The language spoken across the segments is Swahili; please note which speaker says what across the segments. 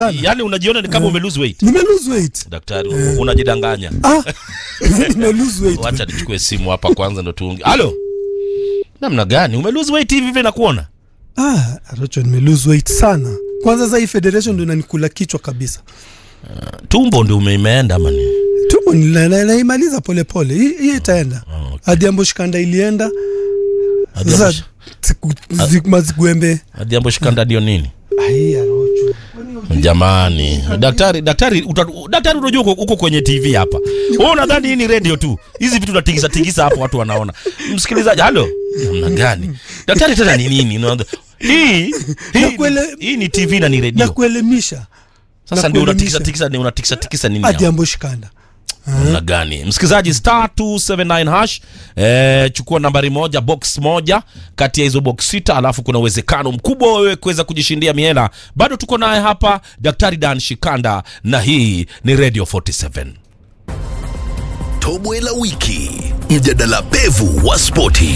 Speaker 1: Yaani unajiona ni kama ume lose weight.
Speaker 2: nime lose weight
Speaker 1: Daktari, unajidanganya.
Speaker 2: ah nime lose weight
Speaker 1: Wacha nichukue simu hapa kwanza ndo tuongee. Halo. Namna gani? Ume lose weight hivi hivi nakuona?
Speaker 2: ah Rocho nime lose weight sana kwanza sasa hii federation ndio inanikula kichwa kabisa
Speaker 1: Tumbo ndio umeenda ama ni?
Speaker 2: tumbo nila- na- naimaliza polepole hii hii itaenda
Speaker 1: okay.
Speaker 2: Adhiambo Shikanda ilienda
Speaker 1: Adhiambo
Speaker 2: sasa
Speaker 1: Shi-
Speaker 2: siku- zi- mazigwembe
Speaker 1: Adhiambo Shikanda ndio nini?
Speaker 2: ai ya Rocho
Speaker 1: Jamani, daktari, daktari, uta, daktari unajua uko, uko kwenye TV hapa. Wewe unadhani hii ni radio tu? Hizi vitu unatingisa tingisa hapo watu wanaona. Msikilizaji, halo. Namna gani? Daktari tena ni nini? Unaanza hii hii,
Speaker 2: Nakuele-
Speaker 1: hii ni TV na ni
Speaker 2: na
Speaker 1: radio.
Speaker 2: kuelimisha
Speaker 1: Sasa ndio unatikisa
Speaker 2: nakuelimisha.
Speaker 1: tikisa ni unatikisa tikisa nini? hapo?
Speaker 2: Adhiambo Shikanda
Speaker 1: namna gani msikilizaji star 279 hash eh, chukua nambari moja box moja kati ya hizo box sita alafu kuna uwezekano mkubwa wewe kuweza kujishindia mihela bado tuko naye hapa daktari dan shikanda na hii ni radio 47
Speaker 3: Tobwe la wiki, mjadala pevu wa spoti.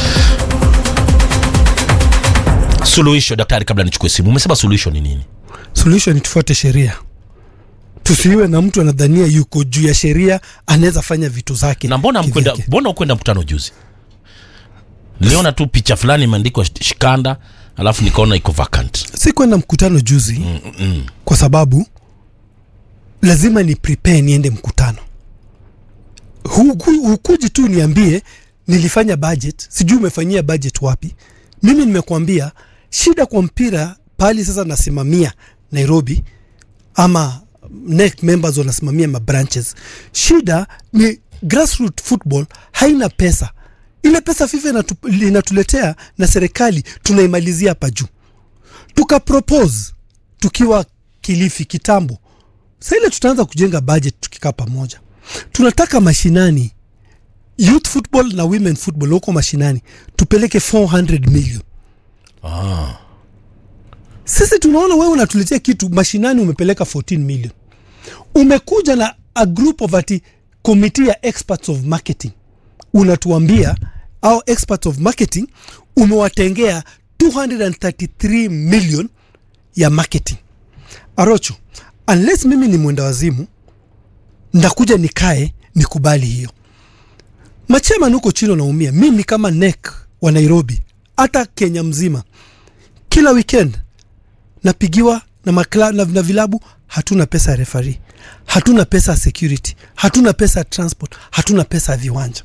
Speaker 1: suluhisho daktari kabla nichukue simu umesema suluhisho ni nini
Speaker 2: solution ni tufuate sheria tusiwe na mtu anadhania yuko juu ya sheria anaweza fanya vitu zake
Speaker 1: na mbona mkwenda
Speaker 2: kivyake.
Speaker 1: mbona ukwenda mkutano juzi niliona tu picha fulani imeandikwa shikanda alafu nikaona iko vacant
Speaker 2: si kwenda mkutano juzi
Speaker 1: mm, mm.
Speaker 2: kwa sababu lazima ni prepare niende mkutano Huku- hukuji tu niambie nilifanya budget sijui umefanyia budget wapi mimi nimekuambia shida kwa mpira pali sasa nasimamia nairobi ama NEC members wanasimamia mabranches shida ni grassroot football haina pesa ile pesa fifa inatu, inatuletea na serikali tunaimalizia hapa juu tukapropose tukiwa kilifi kitambo sa ile tutaanza kujenga budget tukikaa pamoja tunataka mashinani youth football na women football huko mashinani tupeleke 400 million
Speaker 1: ah.
Speaker 2: sisi tunaona wewe unatuletea kitu mashinani umepeleka 14 million umekuja na a group of ati committee ya experts of marketing unatuambia au experts of marketing umewatengea 233 million ya marketing arocho unless mimi ni mwenda wazimu ndakuja nikae nikubali hiyo machairman huko chini wanaumia mimi kama nek wa nairobi hata kenya mzima kila weekend napigiwa na, makla, na, na vilabu hatuna pesa ya refari hatuna pesa ya security hatuna pesa ya transport hatuna pesa ya viwanja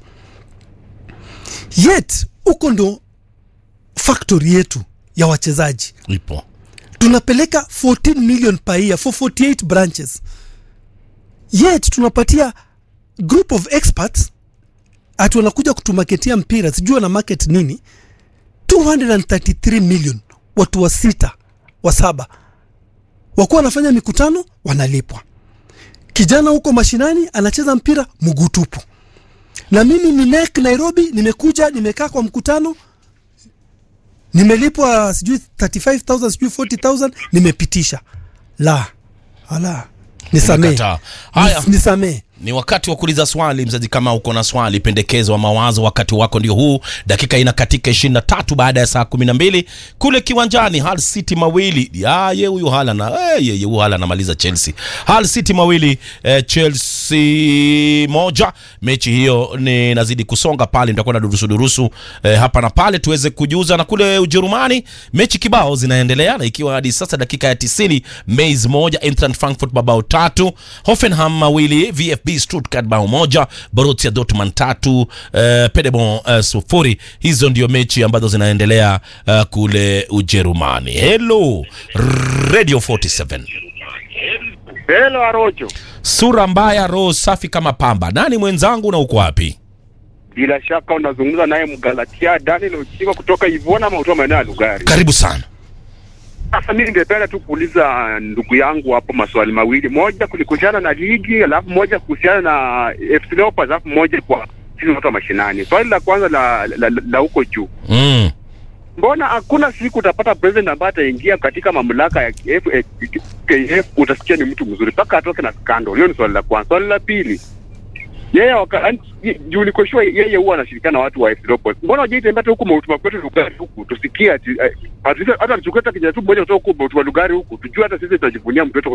Speaker 2: yet huko ndo factory yetu ya wachezaji
Speaker 1: ipo
Speaker 2: tunapeleka 14 million per year for 48 branches yet tunapatia group of experts ati wanakuja kutumaketia mpira sijui wana market nini 233 million watu wa sita wa saba wakuwa wanafanya mikutano wanalipwa kijana huko mashinani anacheza mpira mguu tupu na mimi ni nek nairobi nimekuja nimekaa kwa mkutano nimelipwa sijui 35000 sijui 40000 nimepitisha la ala nisamee
Speaker 1: Umekataa. Haya.
Speaker 2: Nis- nisamee
Speaker 1: ni wakati wa kuuliza swali mzazi kama uko na swali pendekezo wa mawazo wakati wako ndio huu dakika ina katika 23 baada ya saa 12 kule kiwanjani Hull City mawili ya ye huyu hala na eh, ye, ye, huyu hala anamaliza Chelsea Hull City mawili eh, Chelsea moja mechi hiyo ni nazidi kusonga pale nitakuwa na durusu durusu eh, hapa na pale tuweze kujuza na kule Ujerumani mechi kibao zinaendelea na ikiwa hadi sasa dakika ya 90 Mainz moja Eintracht Frankfurt mabao tatu Hoffenheim mawili VfB Stuttgart bao moja Borussia Dortmund tatu eh, Paderborn eh, sufuri hizo ndio mechi ambazo zinaendelea eh, kule Ujerumani hello Radio 47
Speaker 4: Hello Arojo,
Speaker 1: sura mbaya roho safi kama pamba nani mwenzangu na uko wapi
Speaker 4: bila shaka unazungumza naye Mgalatia Daniel Ochiwa kutoka Ivona ama kutoka maeneo ya Lugari.
Speaker 1: karibu sana
Speaker 4: Sasa mimi ningependa tu kuuliza ndugu yangu hapo maswali mawili, moja kulikuhusiana na ligi, alafu moja kuhusiana na FC Leopards, alafu moja kwa sisi watu wa mashinani. Swali la kwanza la la, la, la huko juu,
Speaker 1: mm.
Speaker 4: mbona hakuna siku utapata president ambaye ataingia katika mamlaka ya KF, eh, KF utasikia ni mtu mzuri mpaka atoke na scandal. Hiyo ni swali la kwanza. Swali la pili, yeye waka yaani, juu niko sure yeye huwa anashirikiana na watu wa FC Leopards. Mbona hajaitembea hata huku Mount Makwetu Lugari huku tusikie ati eh, at least hata tuchukue hata kijana tu mmoja kutoka huku Mount Lugari huku tujue hata sisi tutajivunia mtu wetu